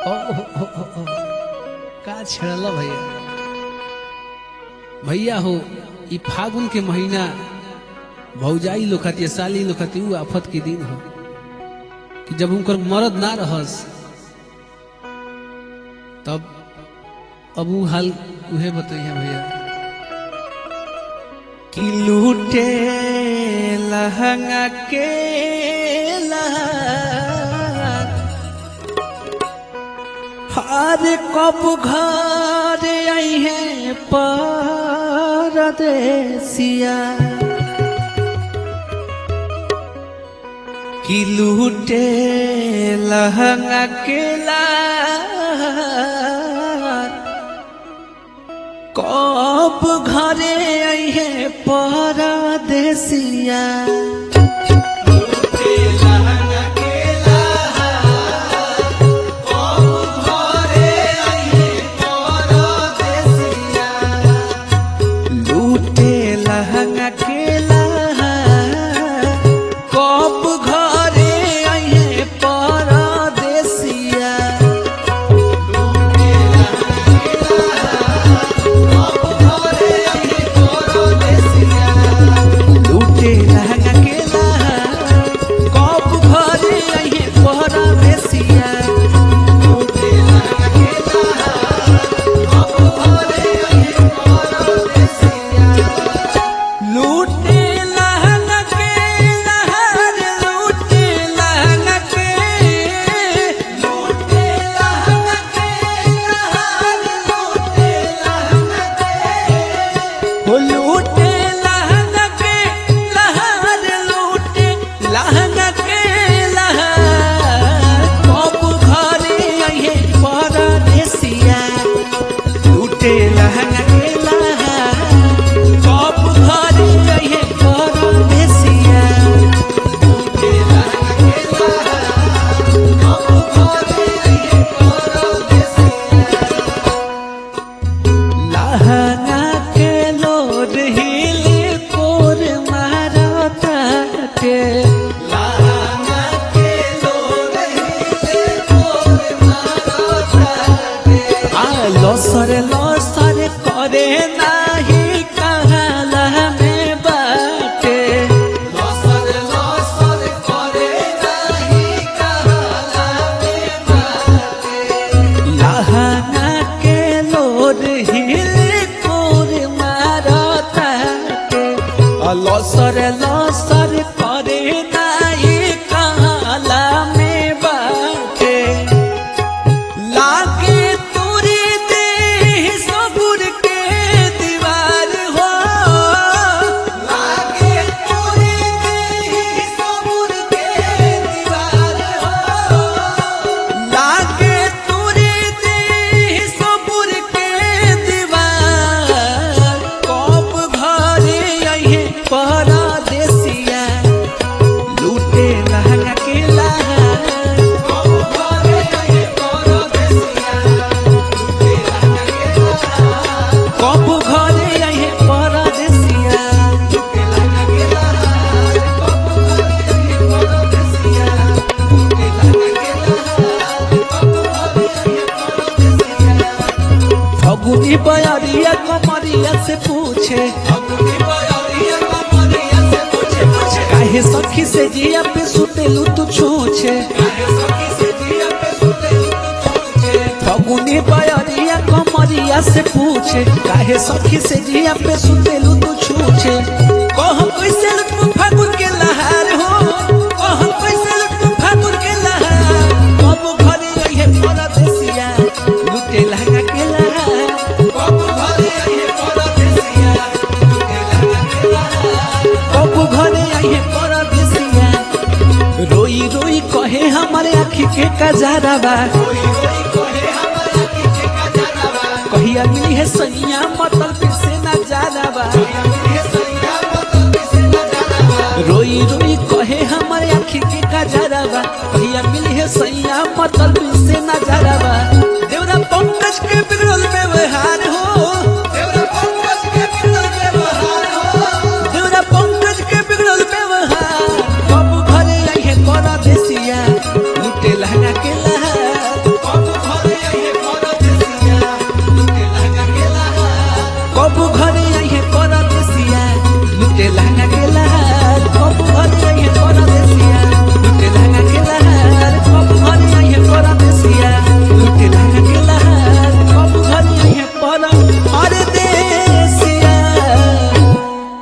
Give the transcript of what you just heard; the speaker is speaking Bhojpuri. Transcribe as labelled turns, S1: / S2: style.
S1: ओ, ओ, ओ, ओ, ओ। का छेड़ल भैया भैया हो ई फागुन के महीना भौजाई लोखती साली लोखती उ आफत के दिन हो कि जब उनकर मरद ना रहस तब अब उ हाल उहे बताइए भैया
S2: कि लूटे लहंगा के हर कब घर आई है परदेसिया कि लूटे लहंगा के कब घरे आई है परदेसिया लूटे लहंगा के कब घरे आई है परदेसिया लूटे लहंगा के कब घरे आई है परदेसिया लूटे लहंगा के लहर लूटे लहंगा के लूटे लहंगा के लहर लूटे लहंगा के हो लूटे लहंगा के लहर लूटे लहंगा के लहर कब घरे आइए परदेसिया लूटे लहंगा के लहर कब घरे आइए परदेसिया लहंगा के लोड हिले कोर मारता के लहंगा के लोड हिले कोर मारता के आ लसर लसर करे नाही कहला में बाटे लसर लसर करे नाही कहला में बाटे लहंगा के लोड हिले कोर मारता के लसर लसर करे नाही कहला में बाटे लागे तोरे देह सबुर के दीवार हो लागे तोरे देह सबुर के दीवार हो लागे तोरे देह सबुर के दीवार कब घरे आइए परदेसिया लूटे लहंगा के लहर कब घरे आइए परदेसिया लूटे लहंगा के लहर कब घरे आइए परदेसिया लूटे लहंगा के लहर कब घरे आइए परदेसिया लूटे लहंगा के लहर कब घरे आइए परदेसिया फगुनी बयरिया कमरिया से पूछे फगुनी बयरिया कमरिया से पूछे पूछे काहे सखी से जिया पे सुतेलू तू छूछे काहे सखी से जिया पे सुतेलू तू छूछे फगुनी बयरिया कमरिया से पूछे काहे सखी से जिया पे सुतेलू तू छूछे कह कैसे लुटू फागुन के लहार हो कह कैसे लुटू फागुन के लहार कब घरे रहिए परदेसिया लुटे लहंगा के लहार कब घरे आइए परदेसिया लुटे लहंगा के लहार कब घरे आइए परदेसिया रोई रोई कहे हमारे आँखी के कजाराबा कहिया मिली है सैया मतलब फिर से ना जानाबा रोई रोई कहे हमारे आँखी के कजाराबा कहिया मिली है सैया मतलब